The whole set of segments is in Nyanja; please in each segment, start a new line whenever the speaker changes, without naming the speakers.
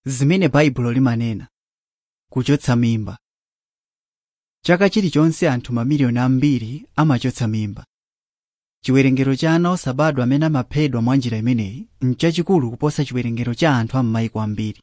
zimene baibulo limanena kuchotsa mimba chaka chilichonse anthu mamiliyoni ambiri amachotsa mimba chiwerengero cha ana osabadwa amene amaphedwa mwa njira imeneyi n'chachikulu kuposa chiwerengero cha anthu am'mayiko ambiri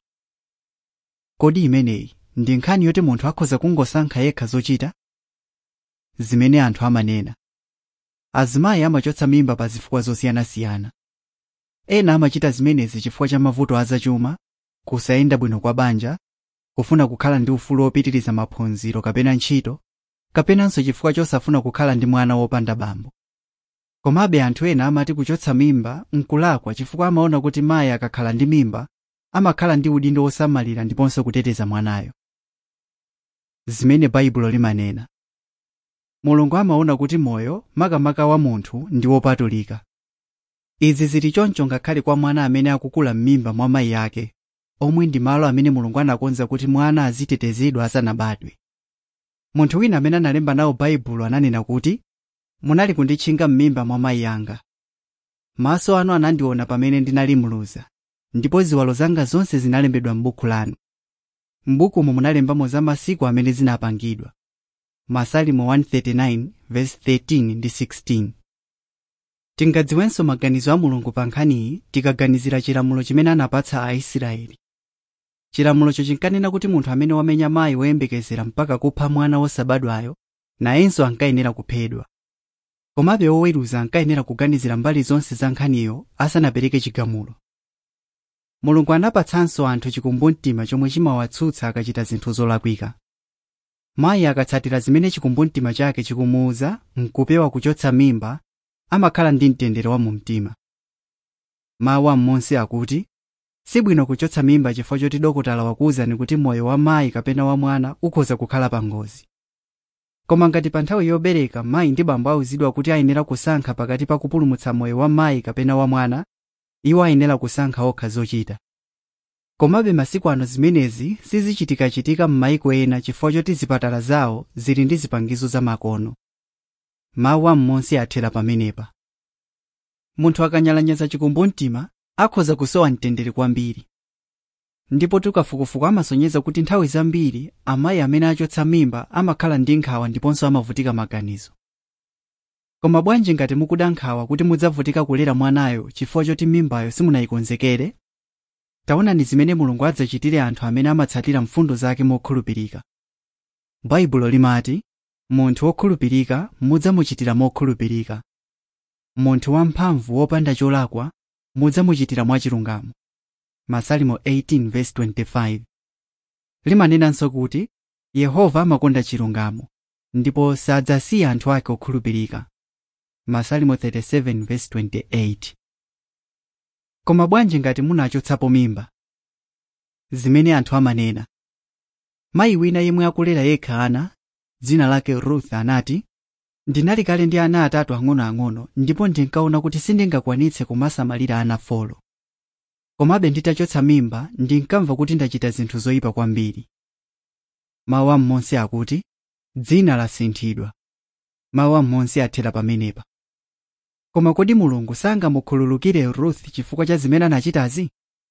kodi imeneyi ndi nkhani yoti munthu akhoza kungosankha yekha zochita zimene anthu amanena azimayi amachotsa mimba pa zifukwa zosiyanasiyana ena amachita zimenezi chifukwa cha mavuto azachuma kusayenda bwino kwa banja kufuna kukhala ndi ufulu wopitiriza maphunziro kapena ntchito kapenanso chifukwa chosafuna kukhala ndi mwana wopanda bambo komabe anthu ena amati kuchotsa mimba nkulakwa chifukwa amaona kuti mayi akakhala ndi mimba amakhala ndi udindo wosamalira ndiponso kuteteza mwanayo zimene baibulo limanena mulungu amaona kuti moyo makamaka wa munthu ndi wopatulika izi zili choncho ngakhale kwa mwana amene akukula m'mimba mwa mayi ake omwe ndi malo amene mulungu anakonza kuti mwana azitetezedwa asanabadwe munthu wina amene analemba nawo baibulo ananena kuti munali kunditchinga m'mimba mwa mayi anga maso anu anandiona pamene ndinali mluza ndipo ziwalo zanga zonse zinalembedwa m'buku lanu m'bukumo munalembamo za masiku amene zinapangidwa masalimo 139 verse 13 ndi 16 tingadziwenso maganizo a mulungu pa nkhaniyi tikaganizira chilamulo chimene anapatsa aisraeli chilamulocho chinkanena kuti munthu amene wamenya mayi woyembekezera mpaka kupha mwana wosabadwayo nayenso ankayenera kuphedwa komabe oweruza ankayenera kuganizira mbali zonse za nkhaniyo asanapereke chigamulo mulungu anapatsanso anthu chikumbumtima chomwe chimawatsutsa akachita zinthu zolakwika mayi akatsatira zimene chikumbumtima chake chikumuwuza nkupewa kuchotsa mimba amakhala ndi mtendere wa mumtima mawu am'monse akuti sibwino kuchotsa mimba chifukwa choti dokotala wakuwuzani kuti moyo wa mayi kapena wa mwana ukhoza kukhala pa ngozi koma ngati pa nthawi yobereka mayi ndi bambo awuzidwa kuti ayenera kusankha pakati pa kupulumutsa moyo wa mayi kapena wa mwana iwo ayenera kusankha okha zochita komabe masiku ano zimenezi sizichitikachitika m'mayiko ena chifukwa choti zipatala zawo zili ndi zipangizo zamakono mawu am'monse athera pamenepa munthu akanyalanyaza chikumbumtima akhoza kusowa mtendere kwambiri ndipo tukafukufuku amasonyeza kuti nthawi zambiri amayi amene achotsa mimba amakhala ndi nkhawa ndiponso amavutika maganizo koma bwanji ngati mukuda nkhawa kuti mudzavutika kulera mwanayo chifukwa choti mimbayo simunayikonzekere taonani zimene mulungu adzachitire anthu amene amatsatira mfundo zake mokhulupirika baibulo limati munthu wokhulupirika mudzamuchitira mokhulupirika munthu wamphamvu wopanda cholakwa mudzamuchitira mwachilungamo masalimo 18:25 limanenanso kuti yehova amakonda chilungamo ndipo sadzasiya anthu ake okhulupirika masalimo 37:28 koma bwanji ngati munachotsapo mimba zimene anthu amanena mayi wina yemwe akulera yekha ana dzina lake ruth anati ndinali kale ndi ana atatu ang'onoang'ono ndipo ndinkaona kuti sindingakwanitse kumasamalira ana folo komabe nditachotsa mimba ndinkamva kuti ndachita zinthu zoyipa kwambiri mawu am'monse akuti dzina lasinthidwa mawu am'monse athera pamenepa koma kodi mulungu sangamukhululukire ruth chifukwa cha zimene anachitazi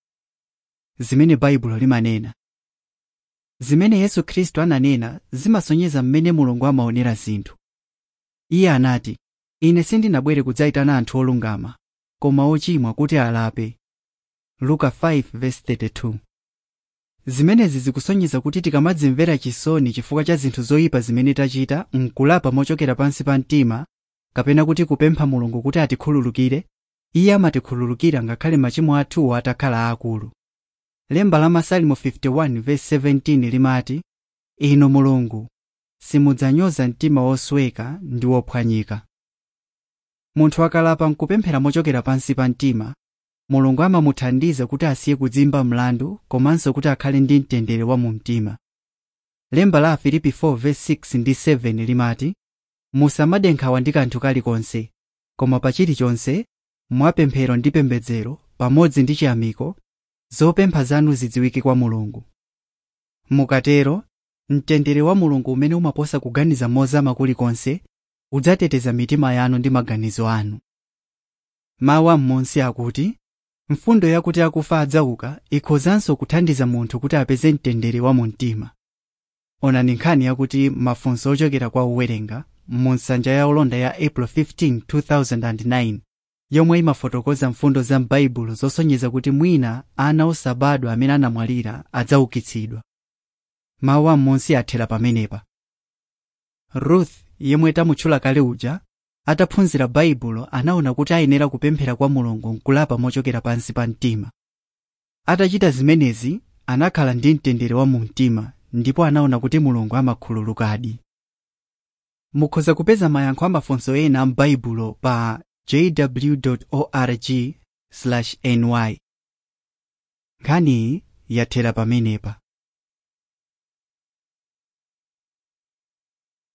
zimene baibulo limanena zimene yesu khristu ananena zimasonyeza mmene mulungu amaonera zinthu iye anati ine sindinabwere kudzayitana anthu olungama koma ochimwa kuti alape luka 5:32 zimenezi zikusonyeza kuti tikamadzimvera chisoni chifukwa cha zinthu zoyipa zimene tachita nkulapa mochokera pansi pa mtima kapena kuti kupempha mulungu kuti atikhululukire iye amatikhululukira ngakhale machimo athuwo atakhala akulu lemba la masalimo 51:17 limati inu mulungu simudzanyoza mtima wosweka ndi wophwanyika munthu akalapa nkupemphera mochokera pansi pa mtima mulungu amamuthandiza kuti asiye kudzimba mlandu komanso kuti akhale ndi mtendere wa mu mtima lemba la afilipi 4:6 ndi 7 limati musamade nkhawa ndi kanthu kalikonse koma pa chilichonse mwapemphero ndi pembedzero pamodzi ndi chiyamiko zopempha zanu zidziwike kwa mulungu mukatero mtendere wa mulungu umene umaposa kuganiza mozama kulikonse udzateteza mitima yanu ndi maganizo anu mawu am'monse akuti mfundo yakuti akufa adzauka ikhozanso kuthandiza munthu kuti apeze mtendere wa mu mtima onani nkhani yakuti mafunso ochokera kwa owerenga mu nsanja ya olonda ya april 15 2009 yomwe imafotokoza mfundo za m'baibulo zosonyeza kuti mwina ana osabadwa amene anamwalira adzaukitsidwa mawu am'munsi athera pamenepa ruth yemwe tamutchula kale uja ataphunzira baibulo anaona kuti ayenera kupemphera kwa mulungu nkulapa mochokera pansi pa mtima atachita zimenezi anakhala ndi mtendere wa mu mtima ndipo anaona kuti mulungu amakhululukadi mukhoza kupeza mayankho amafunso ena m'baibulo pa jw.org ny nkhaniyi yathera pamenepa